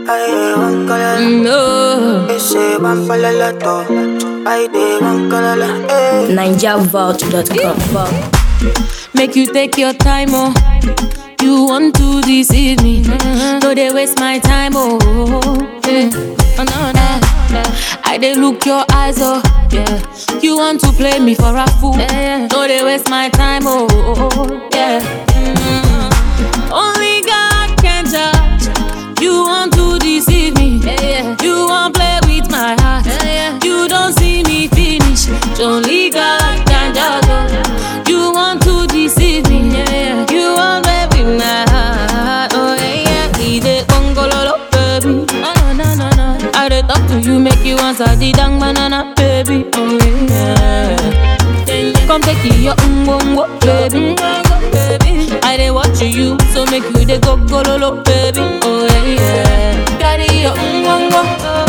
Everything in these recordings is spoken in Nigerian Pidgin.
Ay, one color. No. Ese van para la to. Ay, de one color. Eh. NigerVault.com. Make you take your time, oh. You want to deceive me. No, they waste my time, oh. Yeah. Oh, no, no. I they look your eyes, oh. Yeah. You want to play me for a fool. No, they waste my time, oh. Yeah. Mm. Only God can judge. You want to deceive me. You want play with my heart. You don't see me finish. Only God can judge. oh. You want to deceive me. You want play with my heart. Oh yeah, yeah. We dey gongololo, baby. No, no, no, no, no. I dey talk to you, make you answer the dang banana, baby. Oh yeah. Come take your ungongo, baby. baby. I dey watch you, so make you dey go gololo, baby. Oh yeah, yeah. Carry your ungongo,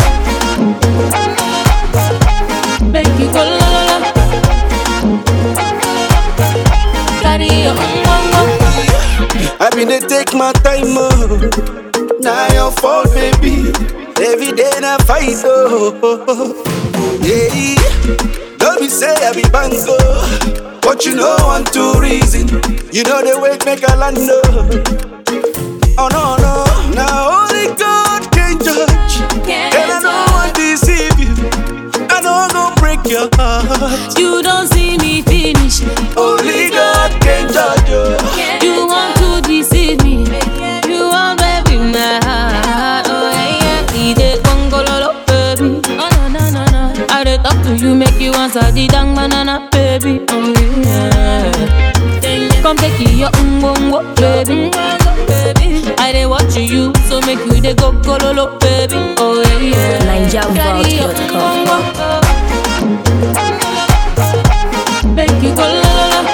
make you go la la la. Carry your ungongo. I been dey take my time, oh. Now your fault, baby. Every day na fight, oh. Yeah, don't be say I be bango, but you know one two reason. You know the way make a land, oh. Oh no no, now only God can judge, Can't and I don't want to deceive you. I don't go break your heart. You don't see me finish. Only God can judge you. You want to deceive me. You want baby my heart. Oh yeah, yeah. We dey gongololo, baby. Oh no no no no. I dey talk to you, make you answer the dang banana, baby. Oh yeah. Come take your umbongo, baby. I dey watch you, so make you dey go gololo, baby. Oh yeah, yeah. Carry your NigerVault.com. umbongo. Make you go la la la.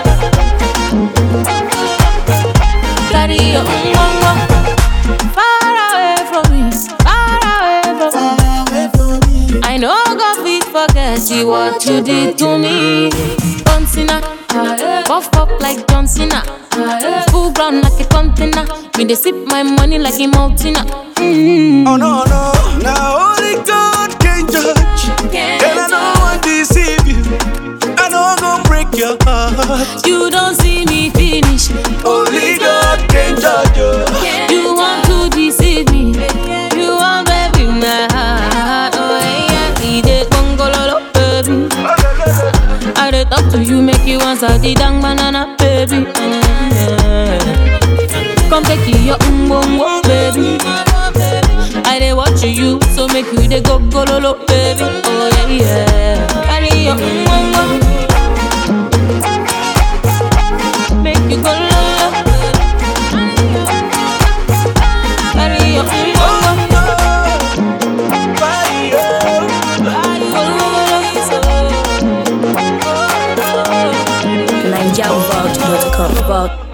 Carry your umbongo. Far away from me, far away from me. I know God fit forget you what you did to me. John Cena, puff up like John Cena. Full ground like a container. Me they sip my money like a mountain. Mm. Oh no no, now only God can judge, and I don't want to deceive you. I don't go break your heart. You don't see me finish. Only God can judge you. You want to deceive me. You want baby my heart. Oh yeah, we dey gongololo, baby. I dey talk to you, make you answer the dang banana, baby. Mm. Come take your umbongo, baby. I dey watch you, so make you dey go gololo, baby. Oh yeah, yeah. Carry your umbongo, make you go lolo. Carry your umbongo, Bye, oh. go lolo. NigerVault.com. Vault.